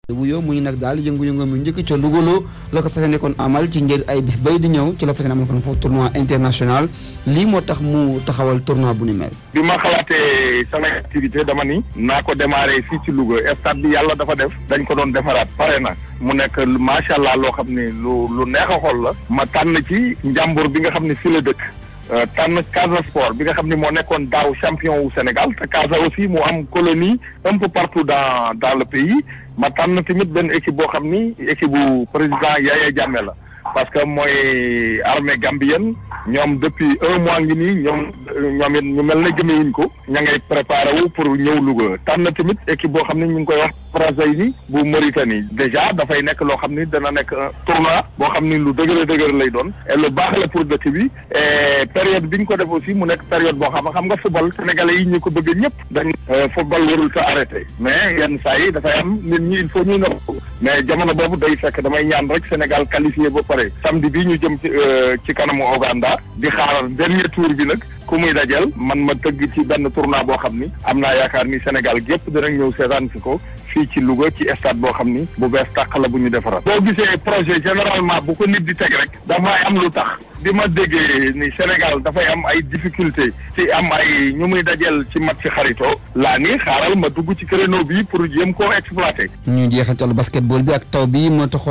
wuyoo muy nag daal yëngu-yëngu mu njëkk ca Louga la ko fas kon amal ci njël ay bis bay di ñëw ci la fas amal kon foofu tournoi international lii moo tax mu taxawal tournoi bu ni mel. bi ma xalaatee sama activité dama ni naa ko démarrer fii ci Louga stade bi yàlla dafa def dañ ko doon defaraat pare na mu nekk macha allah loo xam ni lu lu neex a xool la ma tànn ci njàmbur bi nga xam ne fii la dëkk. tànn Casa Sport bi nga xam ne moo nekkoon daaw champion wu Sénégal te Casa aussi mu am colonie un peu partout dans dans le pays ma tànn tamit benn équipe boo xam ni équipe bu président Yaya Jammeh la parce que mooy armée gambienne ñoom depuis un mois ngi nii ñoom ñoom it ñu mel ne gëmewuñ ko ña ngay préparé wu pour ñëw Louga tànn tamit équipe boo xam ne ñu ngi koy wax Brazzaville bu Mauritanie déjà dafay nekk loo xam ni dana nekk un tournoi boo xam ni lu dëgër dëgër lay doon et lu baax la pour dëkk bi et période bi ñu ko def aussi mu nekk période boo xam xam nga football sénégalais yi ñu ko bëgg ñëpp dañ football warul ta arrêté mais yenn saa yi dafay am nit ñi il faut ñuy nopp mais jamono boobu day fekk damay ñaan rek Sénégal qualifié ba pare samedi bii ñu jëm ci ci kanamu Ouganda di xaar dernier tour bi nag ku muy dajal man ma tëgg ci benn tournoi boo xam ni am naa yaakaar ni Sénégal gépp dinañ ñëw seetaan si ko fii ci Louga ci stade boo xam ni bu bees tàq la bu ñu defaraat. boo gisee projet généralement bu ko nit di teg rek dafay am lu tax bi ma déggee ni Sénégal dafay am ay difficulté ci am ay ñu muy dajal ci match ci xarito laa ni xaaral ma dugg ci créneau bi pour jéem koo exploiter. ñu jeexantal basketball bi ak taw bi moo tax